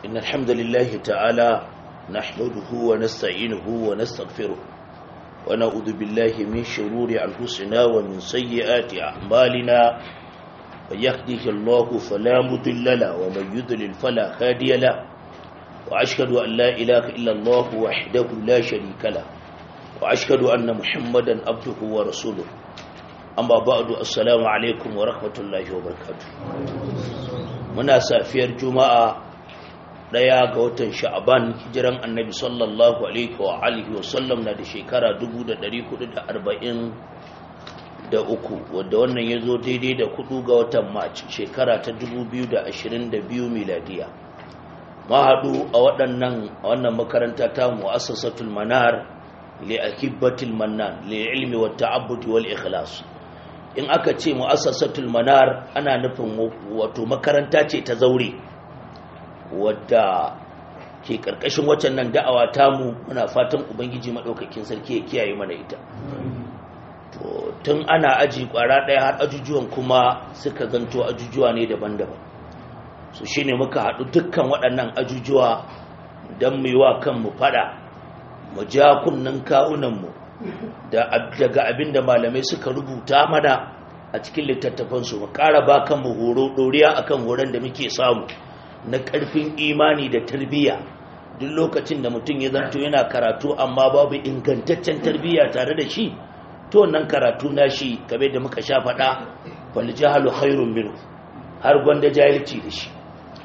إن الحمد لله تعالى نحمده ونستعينه ونستغفره ونعوذ بالله من شرور أنفسنا ومن سيئات أعمالنا من يهده الله فلا مضل له ومن يضلل فلا هادي له وأشهد أن لا إله إلا الله وحده لا شريك له وأشهد أن محمدا عبده ورسوله أما بعد السلام عليكم ورحمة الله وبركاته muna safiyar juma'a daya ga watan sha'aban hijiran annabi sallallahu alaihi wa alihi wasallam na da shekara 1443 wadda wannan ya zo daidai da kudu ga watan march shekara ta 2022 miladiya ma haɗu a waɗannan a wannan makaranta ta mu'assasatul manar li akibbatil mannan li ilmi wa ta'abbudi wal ikhlas in aka ce mu'assasatul manar ana nufin wato makaranta ce ta zaure wadda ke karkashin waccan nan da'awa tamu muna fatan ubangiji madaukakin sarki ya kiyaye mana ita to tun ana aji kwara daya har ajujuwan kuma suka zanto ajujuwa ne daban-daban so shine muka haɗu dukkan waɗannan ajujuwa don mu yi wa kanmu fada mu ja kunnen kawunanmu daga abin da malamai suka rubuta mana a cikin littattafansu mu ƙara ba kan mu horo ɗoriya akan horon da muke samu na ƙarfin imani da tarbiyya duk lokacin da mutum ya zanto yana karatu amma babu ingantaccen tarbiyya tare da shi to wannan karatu na shi kabe da muka sha faɗa wal jahalu khairun minhu har gwanda jahilci da shi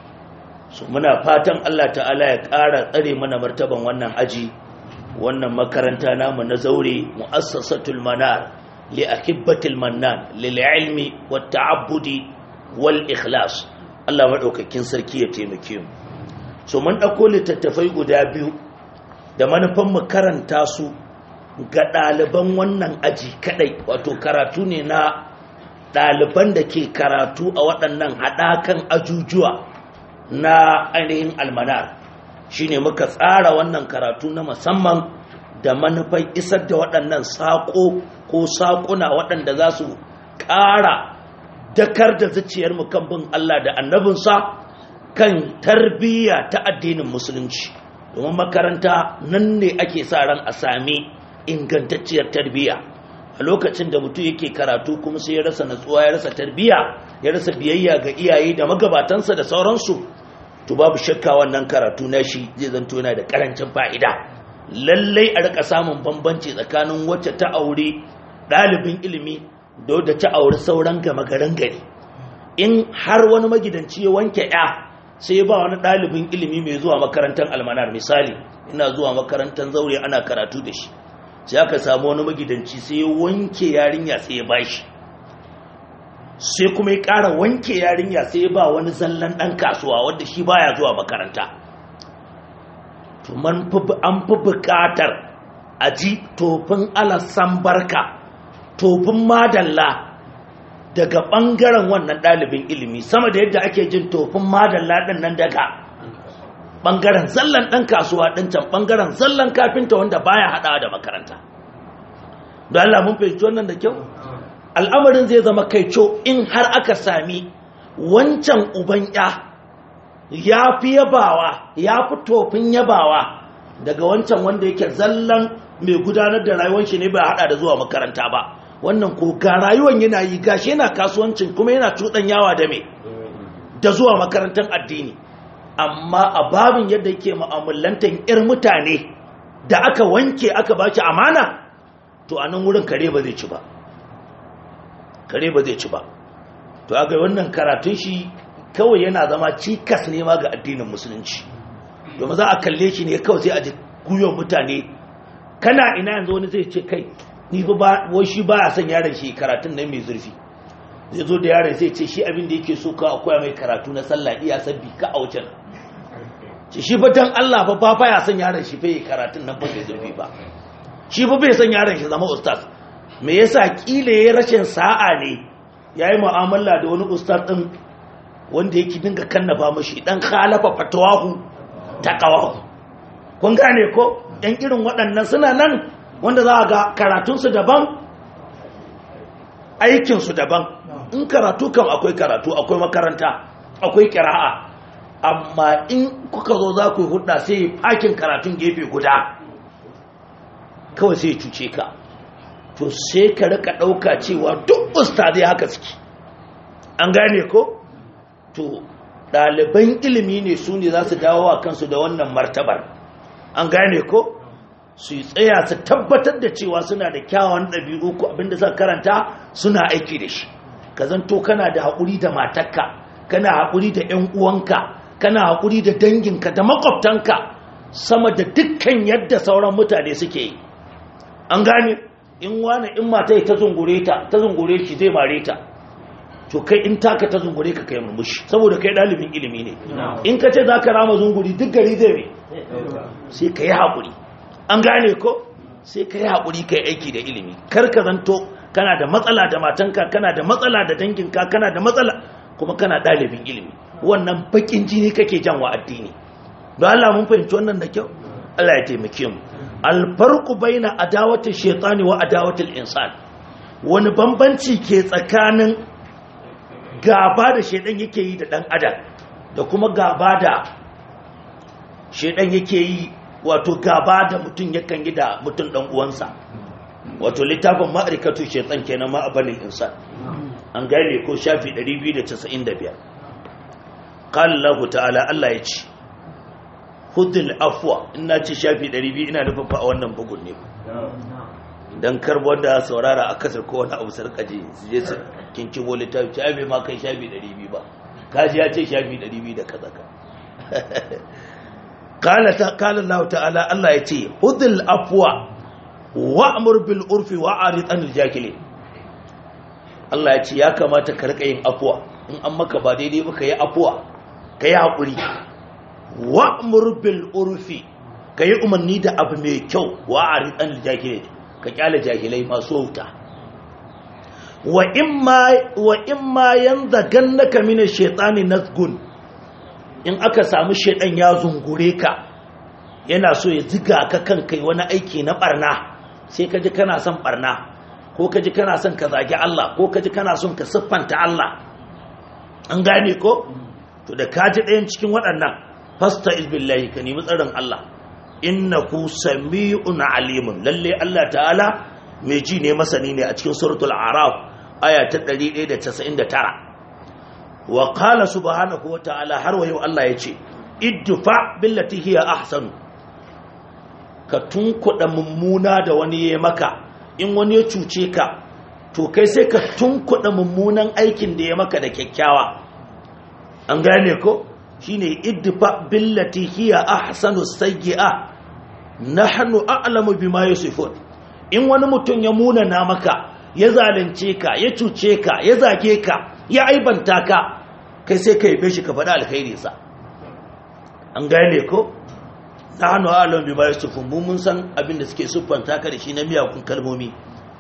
so muna fatan Allah ta'ala ya ƙara tsare mana martaban wannan aji wannan makaranta namu na zaure mu'assasatul manar li akibbatil mannan lil ilmi wat ta'abbudi wal ikhlas Allah madaukakin sarki ya taimake mu so mun dauko littattafai guda biyu da manufan mu karanta su ga ɗaliban wannan aji kadai wato karatu ne na ɗaliban da ke karatu a waɗannan haɗakan ajujuwa na ainihin almanar shine muka tsara wannan karatu na musamman da manufan isar da waɗannan saƙo ko saƙuna waɗanda za su ƙara dakar da zuciyarmu kan bin Allah da annabinsa kan tarbiyya ta addinin musulunci domin makaranta nan ne ake sa ran a sami ingantacciyar tarbiyya a lokacin da mutum yake karatu kuma sai ya rasa natsuwa ya rasa tarbiyya ya rasa biyayya ga iyaye da magabatansa da sauransu to babu shakka wannan karatu na shi zai zanto yana da karancin fa'ida lallai a rika samun bambanci tsakanin wacce ta aure ɗalibin ilimi da wadda ta aure sauran gama garin gari in har wani magidanci ya wanke ya sai ba wani ɗalibin ilimi mai zuwa makarantar almanar misali ina zuwa makarantar zaure ana karatu da shi sai aka samu wani magidanci sai ya wanke yarinya sai ya bashi sai kuma ya ƙara wanke yarinya sai ya ba wani zallan ɗan kasuwa wadda shi baya zuwa makaranta to an fi buƙatar a ji tofin alasan barka tofin madalla daga ɓangaren wannan ɗalibin ilimi sama da yadda ake jin tofin madalla ɗin nan daga ɓangaren zallan ɗan kasuwa ɗin can ɓangaren zallan kafinta wanda baya haɗawa da makaranta don Allah mun fahimci wannan da kyau al'amarin zai zama kaico in har aka sami wancan uban ya ya fi yabawa ya fi tofin yabawa daga wancan wanda yake zallan mai gudanar da rayuwar shi ne ba hada da zuwa makaranta ba wannan ko ga rayuwar yana yi gashi yana kasuwancin kuma yana cuɗan yawa da me da zuwa makarantar addini amma a babin yadda yake mu'amalantar 'yar mutane da aka wanke aka baki amana to a nan wurin kare ba zai ci ba kare ba zai ci ba to aga wannan karatun shi kawai yana zama cikas ne ma ga addinin musulunci domin za a kalle shi ne kawai sai a ji guyon mutane kana ina yanzu wani zai ce kai ni ba wai shi ba a son yaron shi karatun nan mai zurfi zai zo da yaron sai ce shi abin da yake so ka akwai mai karatu na sallah iya sabbi ka a wucin ce shi fa dan Allah fa ba fa ya son yaron shi fa yi karatun nan ba mai zurfi ba shi fa bai son yaron shi zama ustaz me yasa kila yayin rashin sa'a ne yayi mu'amala da wani ustaz din wanda yake dinga kannaba mashi dan khalafa fatawahu taqawahu kun gane ko ɗan irin waɗannan suna nan wanda za a ga karatunsu daban aikinsu daban in karatu kam akwai karatu akwai makaranta akwai kira'a amma in kuka zo za ku yi hudda sai fakin karatun gefe guda kawai sai cuce ka to sai ka rika ɗauka cewa duk ustazai haka suke an gane ko to ɗaliban ilimi ne su ne za su dawo wa kansu da wannan martabar an gane ko su yi tsaya su tabbatar da cewa suna da kyawun ɗabi'u ko abinda suka karanta suna aiki da shi ka zanto kana da haƙuri da matarka kana haƙuri da 'yan uwanka kana haƙuri da danginka da makwabtanka sama da dukkan yadda sauran mutane suke yi an gane in wani in mata ta zungure ta ta zungure shi zai mare ta to kai in taka ta zungure ka kai murmushi saboda kai ɗalibin ilimi ne in ka ce za ka rama zunguri duk gari zai mai sai ka yi haƙuri an gane ko sai ka yi haƙuri ka yi aiki da ilimi kar ka zanto kana da matsala da matanka kana da matsala da danginka kana da matsala kuma kana ɗalibin ilimi wannan bakin jini kake jan wa addini don Allah mun fahimci wannan da kyau Allah ya taimake mu alfarqu baina adawati shaytani wa adawati insan wani bambanci ke tsakanin gaba da shaydan yake yi da dan adam da kuma gaba da shaydan yake yi wato gaba da mutum yakan yi da mutum dan uwansa wato littafin ma'arikatu shaytan kenan ma abanin insan an gane ko shafi 295 qala Allah ta'ala Allah ya ce hudul afwa ina ce shafi 200 ina nufin fa a wannan bugun ne dan karbo da saurara a kasar ko wani abu sarkaje su je su kinkimo littafi ce bai ma kai shafi 200 ba kaji ya ce shafi 200 da kaza ka qala ta qala Allah ta'ala Allah ya ce hudul afwa wa'mur bil urfi wa'rid anil jahilin Allah ya ce ya kamata ka rika yin afuwa in an maka ba daidai ba ka yi afuwa ka yi haƙuri wa'mur bil urfi ka yi umarni da abu mai kyau wa a riɗan jahilai ka kyale jahilai masu wuta wa in ma yanzu gannaka mini shaitani nazgun in aka samu shaitan ya zungure ka yana so ya ziga ka kan kai wani aiki na barna sai ka ji kana son barna ko ka ji kana son ka zagi Allah ko ka ji kana son ka siffanta Allah an gane ko to da ka ji ɗayan cikin waɗannan fasta izbillahi ka nemi tsarin Allah innahu sami'un alimun lalle Allah ta'ala mai ji ne masani ne a cikin suratul araf aya ta 199 wa qala subhanahu wa ta'ala har wa yau Allah yace idfa billati hiya ahsanu ka tunkuɗa mummuna da wani ya maka in wani ya cuce ka to kai sai ka tunkuɗa mummunan aikin da ya maka da kyakkyawa an gane ko shine idfa billati hiya ahsanu sayyi'a nahnu a'lamu bima yasifun in wani mutum ya munana maka ya zalunce ka ya cuce ka ya zage ka ya aibanta ka kai sai ka yabe shi ka faɗa alkhairi sa an gane ko nahnu a'lamu bima yasifun mu mun san abin da suke siffanta ka da shi na miyakun kalmomi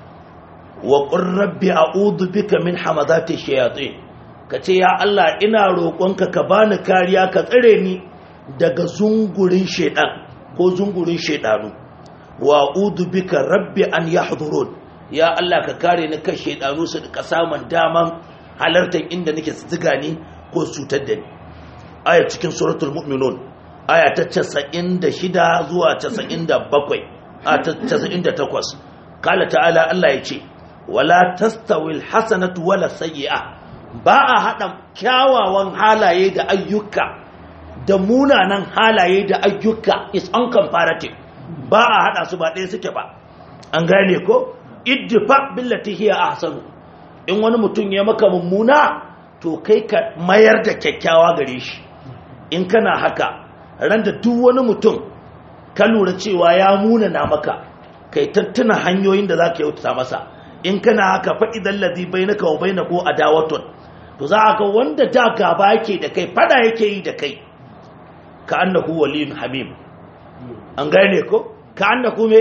wa qur rabbi a'udhu bika min hamadati shayatin ka ce ya Allah ina roƙonka ka bani kariya ka tsare ni daga zungurin shaidan ko zungurin shaidanu wa a'udhu bika rabbi an yahdurun ya Allah ka kare ni kan shaidanu su da samun daman halartar inda nake tsiga ni ko cutar da ni aya cikin suratul mu'minun aya ta 96 zuwa 97 a ta 98 kala ta'ala Allah ya ce wala tastawil hasanatu wala sayyi'ah ba a haɗa kyawawan halaye da ayyuka da munanan halaye da ayyuka is uncomparative ba a haɗa su ba ɗaya suke ba an gane ko iddifa billati hiya ahsanu in wani mutum ya maka mummuna to kai ka mayar da kyakkyawa gare shi in kana haka ran da duk wani mutum ka lura cewa ya munana maka kai tattuna hanyoyin da za ka yauta masa in kana haka fa'idan ladhi bainaka wa bainahu adawatun to za a ga wanda da gaba yake da kai fada yake yi da kai ka annahu waliyun hamim an gane ko ka annahu me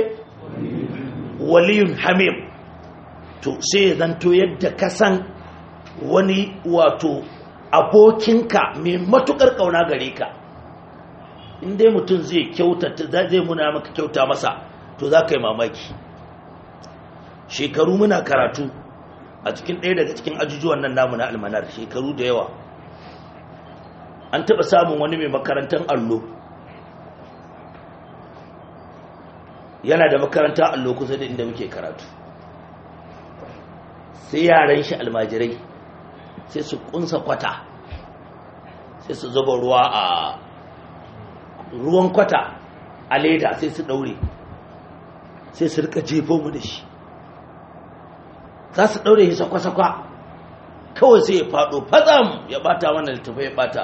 waliyun hamim to sai ya zanto yadda ka san wani wato abokinka mai matukar kauna gare ka in dai mutum zai kyautata zai muna maka kyauta masa to za ka yi mamaki shekaru muna karatu a cikin ɗaya daga cikin ajujuwan nan namu na almanar shekaru da yawa an taɓa samun wani mai makarantar allo yana da makarantar allo kusa da inda muke karatu sai yaran shi almajirai sai su kunsa kwata sai su zuba ruwa a ruwan kwata a leda sai su daure sai su rika jefo mu da shi za su daure shi sakwa-sakwa kawai sai ya fado fazam ya bata wannan littafa ya bata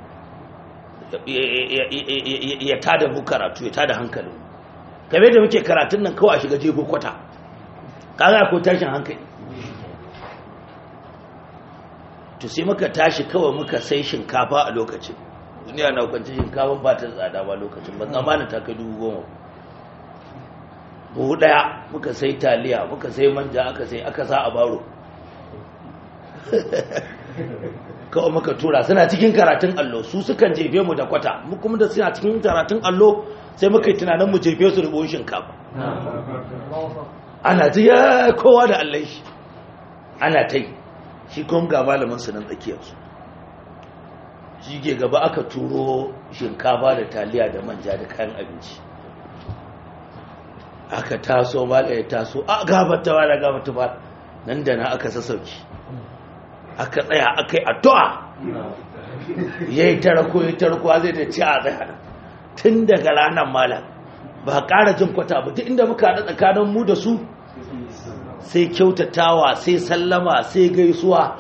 ya tada mu karatu ya tada hankalin game da muke karatun nan kawai a shiga jefo kwata kaga ko tashin hankali to sai muka tashi kawai muka sai shinkafa a lokacin duniya na kwanci shinkafa ba ta tsada ba lokacin ba zamanin ta kai dubu goma buhu daya muka sai taliya muka sai manja aka sai aka sa a baro kawai muka tura suna cikin karatun allo su sukan jefe mu da kwata mu kuma da suna cikin karatun allo sai muka yi tunanin mu jefe su da buhun shinkafa ana ta ya kowa da allon shi ana ta yi shi kuma ga malamin su nan tsakiyarsu shi ke gaba aka turo shinkafa da taliya da manja da kayan abinci aka taso mala ya taso a gabata ba da gabata ba nan da na aka sassauki aka tsaya aka yi addu'a ya yi tarako ya tarako zai da ci a tsaya tun daga ranar mala ba ƙara jin kwata ba duk inda muka haɗa tsakanin mu da su sai kyautatawa sai sallama sai gaisuwa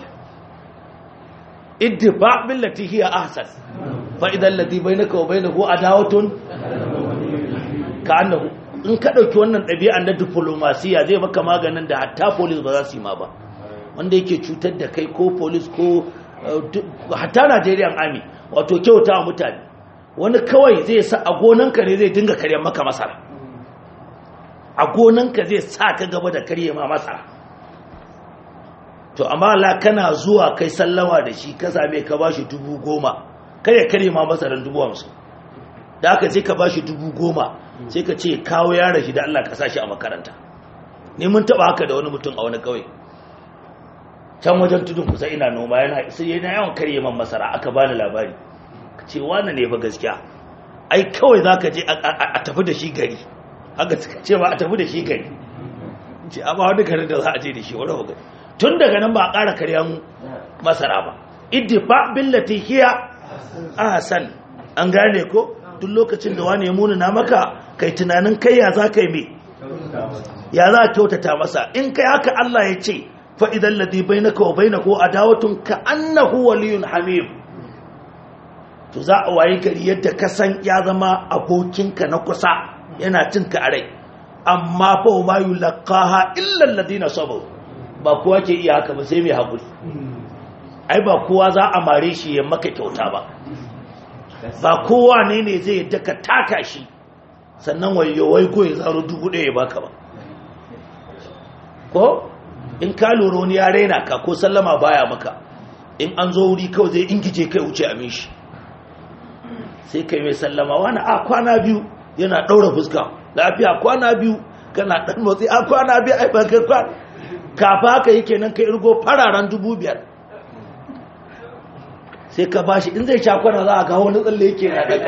iddifa billati hiya ahsan fa idan ladhi bainaka wa bainahu adawatun ka annahu in ka dauki wannan ɗabi'an na diplomasiya zai maka maganin da hatta police ba za su yi ma ba wanda yake cutar da kai ko police ko hatta Nigerian army wato kyautawa mutane wani kawai zai sa a gonanka ne zai dinga karyan maka masara a gonanka zai sa ka gaba da karye ma masara to amma la kana zuwa kai sallama da shi ka same ka bashi dubu goma kare karye ma masaran dubu hamsin da aka sai ka bashi dubu goma sai ka ce kawo yaron shi da Allah ka sa shi a makaranta ni mun taba haka da wani mutum a wani kauye can wajen tudun kusa ina noma yana sai yana yawan karye man masara aka bani labari ce wani ne fa gaskiya ai kawai zaka je a tafi da shi gari haka suka ce ba a tafi da shi gari ce a ba wani garin da za a je da shi wani gari tun daga nan ba a ƙara karyan masara ba iddifa billati hiya ahsan an gane ko duk lokacin da wani ya muna na maka kai tunanin kai ya za ka yi me ya za a kyautata masa in kai haka Allah ya ce fa idan ladhi bainaka wa bainahu adawatun ka annahu waliyyun hamim to za a wayi gari yadda ka san ya zama abokinka na kusa yana cinka a rai amma fa ma yulqaha illa alladhina sabaru ba kowa ke iya haka ba sai mai haƙuri ai ba kowa za a mare shi ya maka kyauta ba ba kowa ne ne zai yadda ka taka shi sannan wayo wai ko ya zaro dubu ɗaya ya baka ba ko in ka lura wani ya raina ka ko sallama baya maka in an zo wuri kawai zai ingije kai wuce amin shi sai kai mai sallama wani a kwana biyu yana ɗaura fuska lafiya kwana biyu kana ɗan motsi a kwana biyu ai ban kai kwana kafa haka yi kenan ka irgo fararen dubu biyar sai ka bashi in zai shakwana za a kawo wani tsalle yake na daga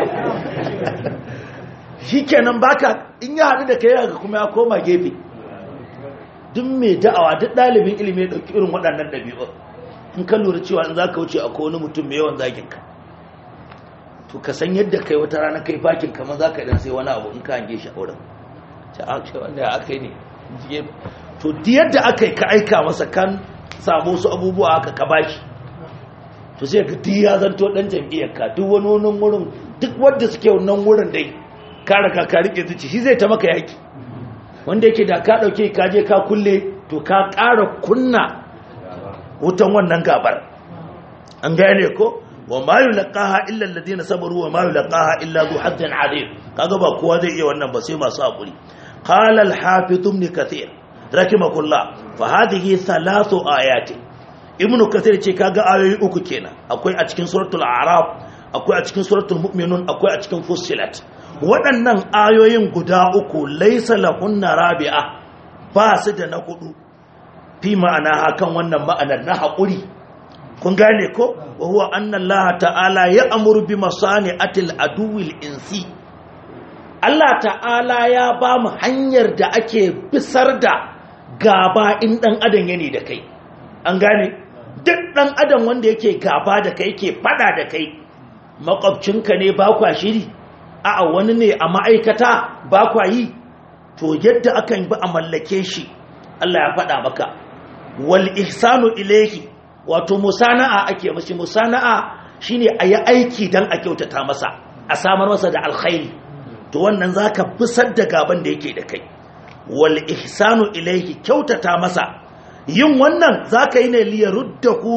shi kenan baka in ya haɗu da ka yi kuma ya koma gefe duk mai da'awa duk ɗalibin ilimi ya ɗauki irin waɗannan ɗabi'u in ka lura cewa in za ka wuce akwai wani mutum mai yawan zaginka to ka san yadda kai wata rana kai fakin kamar za ka ɗan sai wani abu in ka hange shi a wurin ta ake wanda ya aka yi ne to yadda aka yi ka aika masa kan samu su abubuwa haka ka bashi to sai ka di ya zanto dan jam'iyyar ka duk wani wani wurin duk wanda suke wannan wurin dai ka raka ka rike zuci shi zai ta maka yaki wanda yake da ka dauke ka je ka kulle to ka ƙara kunna wutan wannan gabar an gane ko wa ma yulqaha illa alladhina sabaru wa ma yulqaha illa dhu hazzin azim kaga ba kowa zai iya wannan ba sai masu hakuri qala al-hafiz ibn kathir rakimakullah fa hadhihi thalathu ayati ibnu kathir ce kaga ayoyi uku kenan akwai a cikin suratul a'raf akwai a cikin suratul mu'minun akwai a cikin fussilat waɗannan ayoyin guda uku laysa lahunna rabi'a ba su da na hudu fi ma'ana hakan wannan ma'anar na haƙuri kun gane ko wa huwa anna Allah ta'ala ya amuru bi masani'atil aduwil insi Allah ta'ala ya ba mu hanyar da ake bisar da gaba in dan adam yana da kai an gane duk dan adam wanda yake gaba da kai yake fada da kai makwabcinka ne ba kwa shiri a'a wani ne a ma'aikata ba kwa yi to yadda akan bi a mallake shi Allah ya faɗa maka wal ihsanu ilayhi wato musana'a ake mashi musana'a shine a yi aiki dan a kyautata masa a samar masa da alkhairi to wannan zaka bisar da gaban da yake da kai wal ihsanu ilayhi kyautata masa yin wannan zaka yi ne liyaruddahu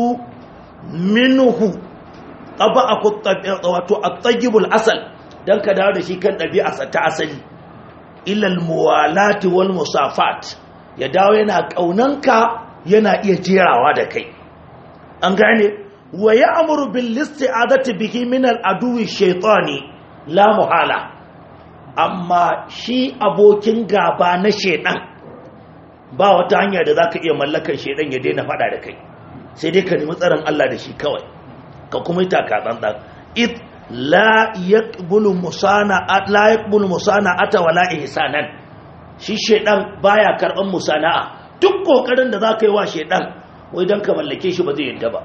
minhu qaba'aku wato at-tayyibul asal dan ka dawo da shi kan ɗabi'arsa ta asali ilal muwalati wal musafat ya dawo yana ƙaunanka yana iya jerawa da kai an gane wa ya'muru bil isti'adati bihi min al aduwi shaytani la muhala amma shi abokin gaba na shedan ba wata hanya da zaka iya mallakar shedan ya daina fada da kai sai dai ka nemi tsaron Allah da shi kawai ka kuma yi taka tsantsan it la yaqbulu musana'a la yaqbulu musana'ata wala ihsanan shi shedan baya karban musana'a duk kokarin da zaka yi wa shedan wai dan ka mallake shi ba zai yadda ba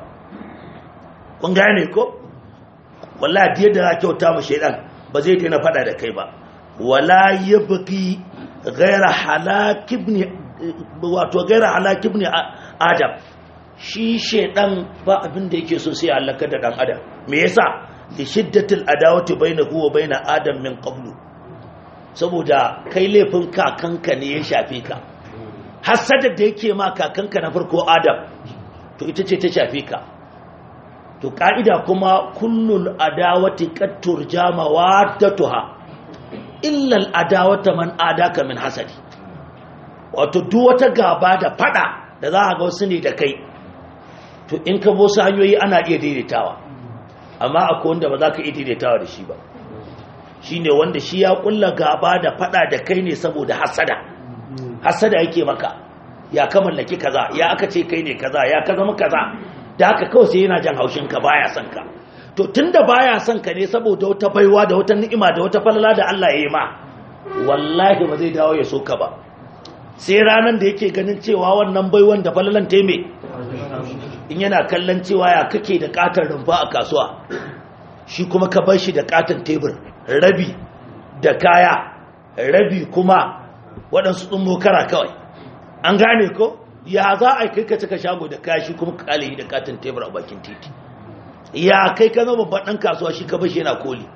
kun gane ko wallahi biyar da zaka kyauta mu shedan ba zai daina fada da kai ba wala yabqi ghayra halak ibn wato ghayra halak ibn adam shi shedan ba abin da yake so sai halaka da dan adam me yasa da shiddatul adawati bainahu wa baina adam min qablu saboda kai laifin kakanka ne ya shafe ka hasada da yake ma kakanka na farko adam to ita ce ta shafe ka to ka'ida kuma kullul adawati qad turjama waddatuha illa al adawata man adaka min hasadi wato duk wata gaba da fada da za a ga wasu ne da kai to in ka bo su hanyoyi ana iya daidaitawa amma akwai wanda ba za ka iya daidaitawa da shi ba shi ne wanda shi ya kulla gaba da fada da kai ne saboda hasada hasada yake maka ya ka mallaki kaza ya aka ce kai ne kaza ya ka zama kaza da haka kawai sai yana jan haushin ka baya son ka to tunda baya son ka ne saboda wata baiwa da wata ni'ima da wata falala da Allah ya yi ma wallahi ba zai dawo ya so ka ba sai ranan da yake ganin cewa wannan baiwan da falalan ta me in yana kallon cewa ya kake da katar rumfa a kasuwa shi kuma ka bar shi da katon tebur rabi da kaya rabi kuma waɗansu ɗin mokara kawai an gane ko ya za a kai ka cika shago da kaya shi kuma ka kale da katon tebur a bakin titi ya kai ka zama babban ɗan kasuwa shi ka bar shi yana koli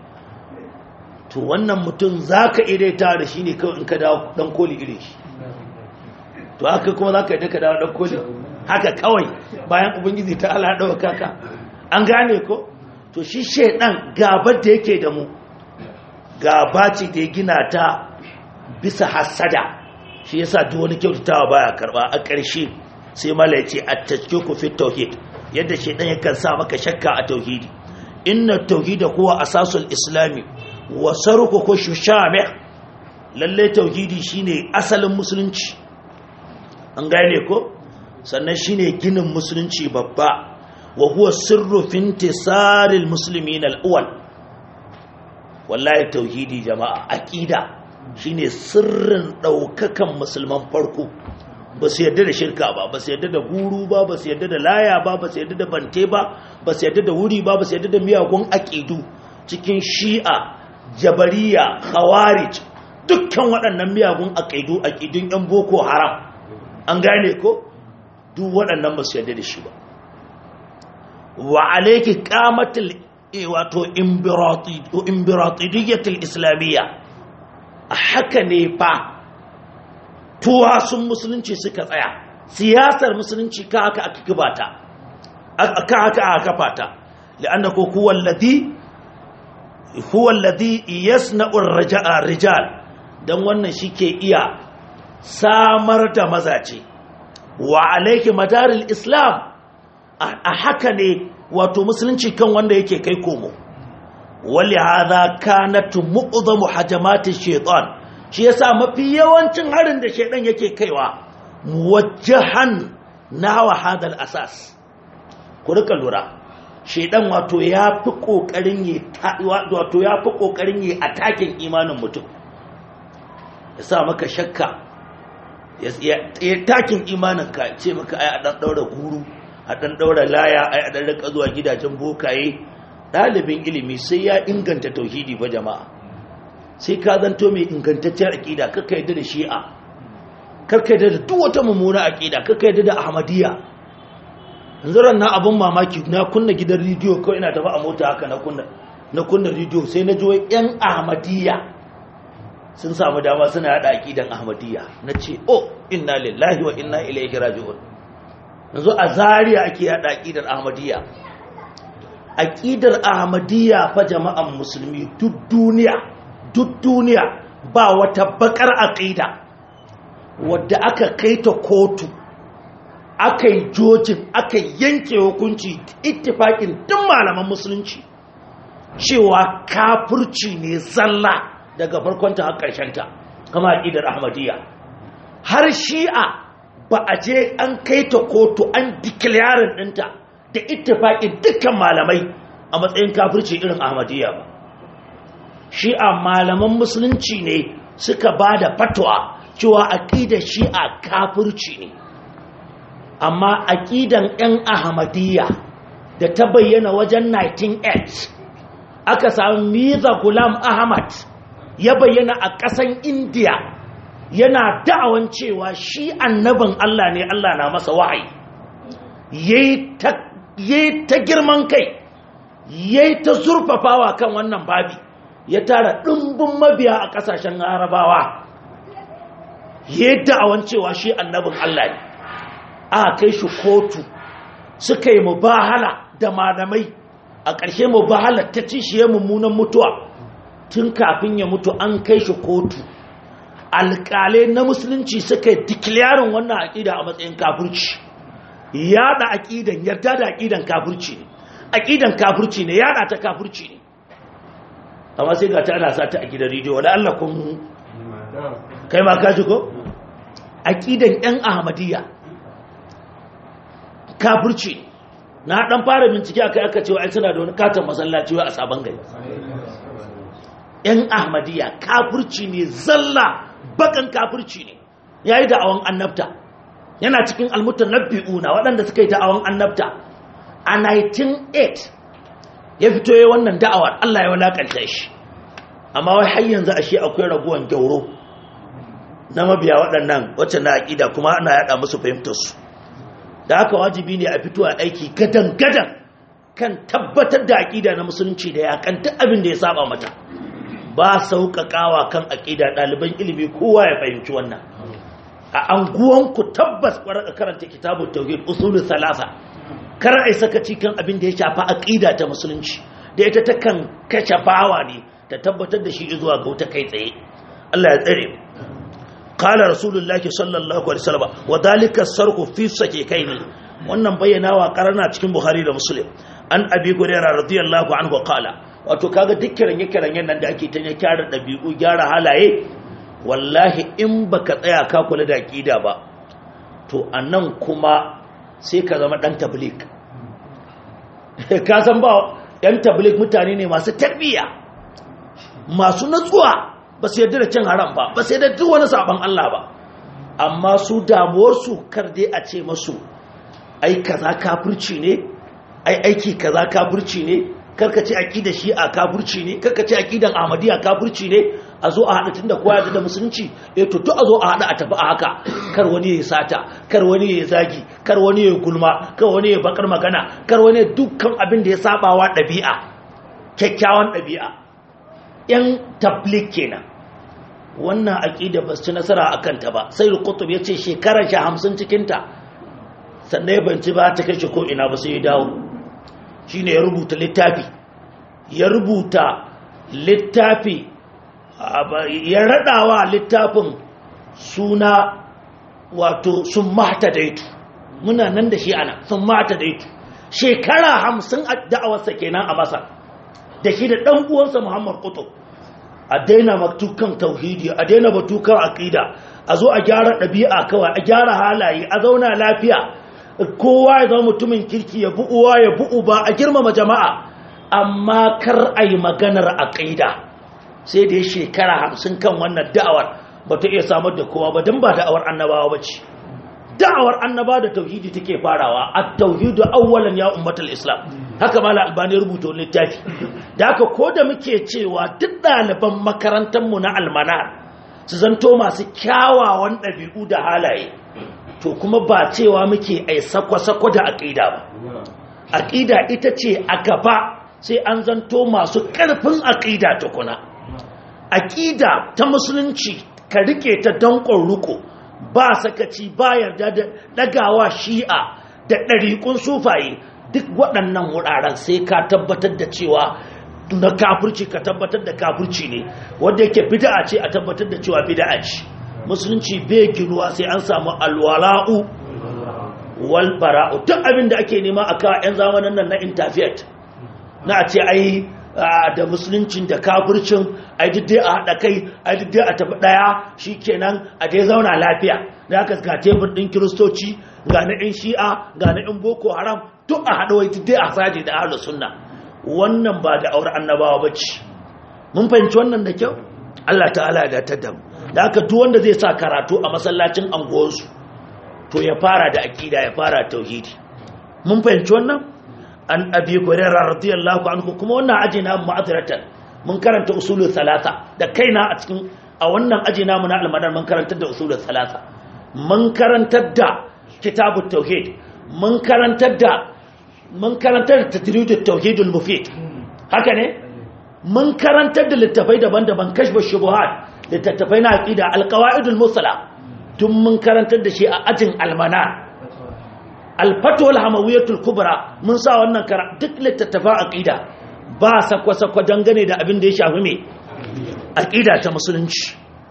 to wannan mutum za ka idaita da shi ne kawai in ka dawo ɗan koli irin shi to haka kuma za ka yi ka dawo ɗan koli haka kawai bayan ubangiji ta ala ɗauka ka an gane ko to shi shaidan gabar da yake da mu gaba ce da ya gina ta bisa hasada shi yasa duk wani kyautatawa baya karba a ƙarshe sai mala ya ce a ku fi tauhid yadda shaidan yakan sa maka shakka a tauhidi inna tauhida huwa asasul islami wa sarku ko shushame lalle tauhidi shine asalin musulunci an gane ko sannan shine ginin musulunci babba wa huwa sirru fi intisaril muslimin al-awwal wallahi tauhidi jama'a aqida shine sirrin daukakan musulman farko ba su yarda da shirka ba ba su yarda da guru ba ba su yarda da laya ba ba su yarda da bante ba ba su yarda da wuri ba ba su yarda da miyagun aqidu cikin shi'a jabariya khawarij dukkan waɗannan miyagun aqidu aqidun yan boko haram an gane ko duk waɗannan ba su yarda da shi ba wa alaiki kamatul wato imbiratidiyyatul islamiyya a haka ne fa tuwasun musulunci suka tsaya siyasar musulunci ka haka aka kibata aka haka aka kafata li'anna ko huwa alladhi huwa alladhi yasna'u ar-rijal dan wannan shike iya samar da mazaje wa alayki madaril islam a haka ne wato musulunci kan wanda yake kai komo wali hadha kanat mu'zamu hajamati shaytan shi yasa mafi yawancin harin da shaydan yake kaiwa muwajjahan nahwa hadal asas ku rika lura shedan wato ya fi kokarin yi wato ya fi kokarin yi atakin imanin mutum ya sa maka shakka ya takin imanin ka ce maka ai a dan daura guru a dan daura laya ai a dan rika zuwa gidajen bokaye dalibin ilimi sai ya inganta tauhidi fa jama'a sai ka zanto mai ingantacciyar aqida kakka yadda da shi'a kakka yadda da duk wata mummuna aqida kakka yadda da ahmadiyya yanzu ran na abun mamaki na kunna gidan rediyo kawai ina tafi a mota haka na kunna na kunna rediyo sai na ji yan ahmadiyya sun samu dama suna hada aqidan ahmadiyya nace oh inna lillahi wa inna ilaihi raji'un yanzu a Zariya ake hada aqidan ahmadiyya aqidar ahmadiyya fa jama'an musulmi duk duniya duk duniya ba wata bakar aqida wadda aka kaita kotu aka yi jojin aka yanke hukunci ittifakin duk malaman musulunci cewa kafirci ne zalla daga farkonta har ta kama aƙidar ahmadiyya har shi'a ba a je an kai ta kotu an declaring ɗinta da ittifaƙin dukkan malamai a matsayin kafirci irin ahmadiyya ba shi'a malaman musulunci ne suka ba da fatwa cewa aƙidar shi'a kafirci ne amma aƙidan 'yan ahmadiyya da ta bayyana wajen 1908 aka sami miza gulam ahmad ya bayyana a ƙasan indiya yana da'awan cewa shi annabin Allah ne Allah na masa wa'ayi yayi ta girman kai yayi ta zurfafawa kan wannan babi ya tara ɗumbin mabiya a ƙasashen harabawa yayi da'awan cewa shi annabin Allah ne aka kai shi kotu suka yi mubahala da malamai a ƙarshe mubahala ta ci shi ya mummunan mutuwa tun kafin ya mutu an kai shi kotu alƙalai na musulunci suka yi dikilarin wannan aƙida a matsayin kafirci yada aƙidan yarda da aƙidan kafirci ne aƙidan kafirci ne yada ta kafirci ne amma sai ga ta ana sa ta a gidan rediyo wala Allah kun kai ma kaji ko aƙidan yan ahmadiyya kafirci ne na dan fara bincike akai aka cewa ai suna da wani katon masallaci a sabon gari ‘yan ahmadiyya kafirci ne zalla bakan kafirci ne ya yi da'awan annabta yana cikin almutan nabi'una waɗanda suka yi da'awan annabta a 1908 ya fito ya wannan da'awar Allah ya walakanta shi amma wai har yanzu ashe akwai raguwan gyauro na mabiya waɗannan wacce na aƙida kuma ana yaɗa musu fahimtarsu da haka wajibi ne a fito a aiki gadan-gadan kan tabbatar da aƙida na musulunci da yakan duk abin da ya saba mata ba sauƙaƙawa kan aƙida ɗaliban ilimi kowa ya fahimci wannan a anguwanku tabbas ƙwarar karanta kitabun tauhid usulun salasa kar ai sakaci kan abin da ya shafa aƙida ta musulunci da ita ta kan kace bawa ne ta tabbatar da shi zuwa ga wuta kai tsaye Allah ya tsare qala rasulullahi sallallahu alaihi wasallam wa dalika sarqu fi sakikaini wannan bayyanawa karana cikin bukhari da muslim an abi hurairah radiyallahu anhu qala wato kaga duk kiranye-kiranyen nan da ake ta ya kyara ɗabi'u gyara halaye wallahi in baka tsaya ka kula da aƙida ba to a nan kuma sai ka zama ɗan tablik ka san ba ‘yan tablik mutane ne masu tarbiyya masu natsuwa ba su yadda da cin haram ba ba su yadda duk wani sabon Allah ba amma su damuwarsu kar dai a ce masu ai kaza kafirci ne ai aiki kaza kafirci ne karka ce aqidar shi'a kafirci ne karka ce aqidar ahmadiyya kafirci ne a zo a hada tunda kowa ya da musulunci eh to to a zo a hada a tafi a haka kar wani ya sata kar wani ya zagi kar wani ya gulma kar wani ya bakar magana kar wani dukkan abin da ya sabawa dabi'a kyakkyawan dabi'a yan tablik kenan wannan aqida ba su ci nasara akan ta ba sai qutb yace shekarar shi 50 cikin ta sannan ya banci ba ta kai shi ko ina ba sai ya dawo shine ya rubuta littafi ya rubuta littafi ya raɗawa littafin suna wato sun mata daitu muna nan da shi ana sun mata daitu shekara hamsin a da'awarsa kenan a masar da shi da ɗan uwansa muhammad kutu a daina matukan tauhidi a daina batukan aƙida a zo a gyara ɗabi'a kawai a gyara halaye a zauna lafiya kowa ya zama mutumin kirki ya bi uwa ya bi uba a girmama jama'a amma kar a yi maganar aƙida sai da ya shekara hamsin kan wannan da'awar ba ta iya samar da kowa ba don ba da'awar annabawa ba ce da'awar annaba da tauhidi take farawa a tauhidu awwalan ya ummatul islam haka mala albani rubuta littafi da haka ko da muke cewa duk ɗaliban makarantar mu na almanar su zanto masu kyawawan ɗabi'u da halaye to kuma ba cewa muke ai sako-sako da aƙida ba aƙida ita ce a gaba sai an zanto masu ƙarfin aƙida tukuna aƙida ta musulunci ka rike ta danƙon ruko ba sakaci ba yarda da ɗagawa shi'a da ɗariƙun sufaye duk waɗannan wuraren sai ka tabbatar da cewa na kafirci ka tabbatar da kafirci ne wanda yake bid'a ce a tabbatar da cewa bid'a ce musulunci bai ginuwa sai an samu alwala'u wal bara'u duk abin da ake nema a kawo 'yan zamanin nan na interfet na a ce ai da musuluncin da kafircin ai duk dai a haɗa kai ai duk dai a tafi ɗaya shi kenan a dai zauna lafiya da aka ga tebur ɗin kiristoci ga na 'yan shi'a ga na 'yan boko haram duk a haɗa wai duk dai a saje da ahlus sunna wannan ba da aure annabawa ba ce mun fahimci wannan da kyau Allah ta'ala ya datar da mu da aka duk wanda zai sa karatu a masallacin anguwarsu to ya fara da aqida ya fara tauhidi mun fahimci wannan an abi hurairah radiyallahu anhu kuma wannan aji na mu'adratan mun karanta usulul salasa da kaina a cikin a wannan aji namu na almadar mun karantar da usulul salasa mun karantar da kitabut tauhid mun karantar da mun karantar da tadridut tauhidul mufid haka ne mun karantar da littafai daban-daban kashfa shubuhat littattafai na aqida alqawaidul musala tun mun karantar da shi a ajin almana alfatul hamawiyatul kubra mun sa wannan kara duk littattafa aqida ba sakwa-sakwa dangane da abin da ya shafi me aqida ta musulunci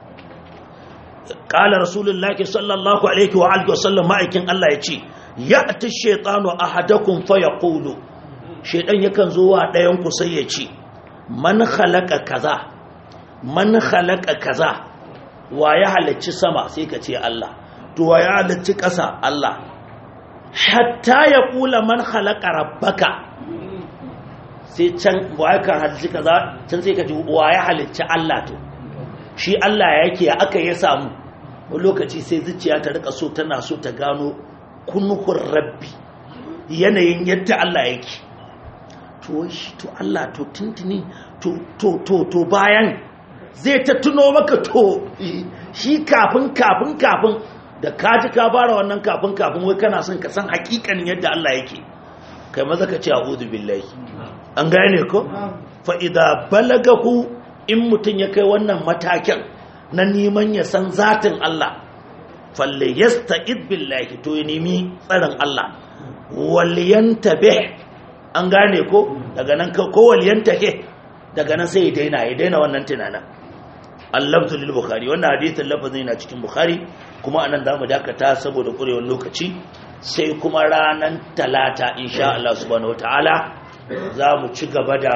qala rasulullahi sallallahu alaihi wa alihi wasallam ma'aikin Allah yace ya'ti shaytanu ahadakum fa yaqulu shaydan yakan zo wa dayan ku sai ya ce man khalaqa kaza man khalaqa kaza wa ya halacci sama sai ka ce Allah to wa ya halacci ƙasa Allah hatta ya kula man khalaqa rabbaka sai can wa ya halacci kaza can sai ka ji wa ya halacci Allah to shi Allah yake aka ya samu wani lokaci sai zuciya ta rika so tana so ta gano kunhur rabbi yanayin yadda Allah yake to shi to Allah to tuntuni to to to to bayan zai ta tuno maka to shi kafin kafin kafin da ka ji ka fara wannan kafin kafin wai kana son ka san hakikanin yadda Allah yake kai maza ka ce a'udhu billahi an gane ko fa idza balagahu in mutun ya kai wannan matakin na neman ya san zatin Allah falle yasta'id billahi to ya nemi tsarin Allah wal yantabih an gane ko daga nan ko wal yantake daga nan sai ya daina ya daina wannan tunanin allabtu lil bukhari wannan hadithin lafazin yana cikin bukhari kuma anan zamu dakata saboda kurewar lokaci sai kuma ranan talata insha Allah subhanahu wataala zamu ci gaba da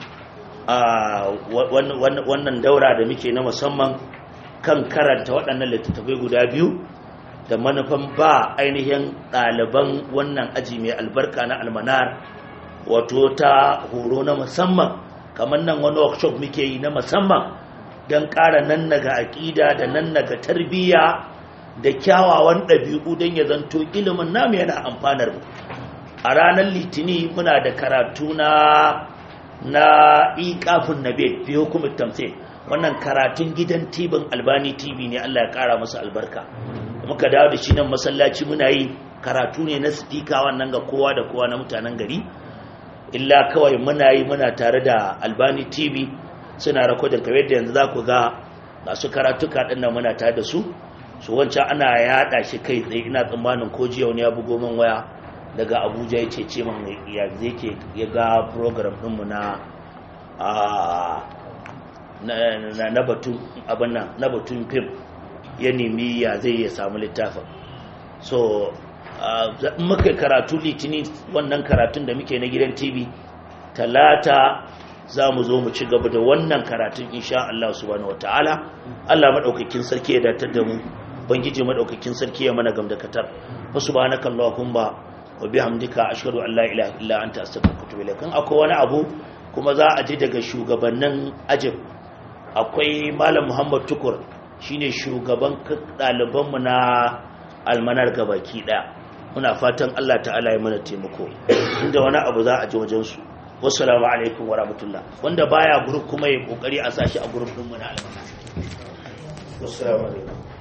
wannan daura da muke na musamman kan karanta waɗannan littattafai guda biyu da manufan ba ainihin ɗaliban wannan aji mai albarka na almanar wato ta horo na musamman kamar nan wani workshop muke yi na musamman don ƙara nan naga aƙida da nan naga tarbiyya da kyawawan ɗabi'u don ya zanto ilimin namu yana amfanar mu a ranar litini muna da karatu na na iƙafin nabe fi hukumar tamse wannan karatun gidan tibin albani tv ne allah ya ƙara masa albarka muka dawo da shi nan masallaci muna yi karatu ne na sifika wannan ga kowa da kowa na mutanen gari illa kawai muna yi muna tare da albani tv suna rakodin kamar da yanzu za ku ga masu karatuka ɗin nan muna tare da su su wancan ana yaɗa shi kai tsaye ina tsammanin ko jiya wani ya bugo min waya daga abuja ya ce ce min ya zai ke ya ga program ɗinmu na na batun abin nan na batun fim ya nemi ya zai ya samu littafin so muka karatu litini wannan karatun da muke na gidan tv talata za mu zo mu ci gaba da wannan karatun insha Allah subhanahu wataala Allah madaukakin sarki ya datar da mu ubangiji madaukakin sarki ya mana gamdakatar wa subhanaka allahumma wa bihamdika ashhadu an la ilaha illa anta astaghfiruka wa atubu ilaik akwai wani abu kuma za a ji daga shugabannin ajib akwai malam muhammad tukur shine shugaban ɗalibanmu na almanar gabaki ɗaya muna fatan allah ta'ala ya mana taimako inda wani abu za a ji wajensu wassalamu alaikum wa rahmatullah wanda baya gurup kuma ya kokari a sashi a gurup ɗinmu na almanar wassalamu alaikum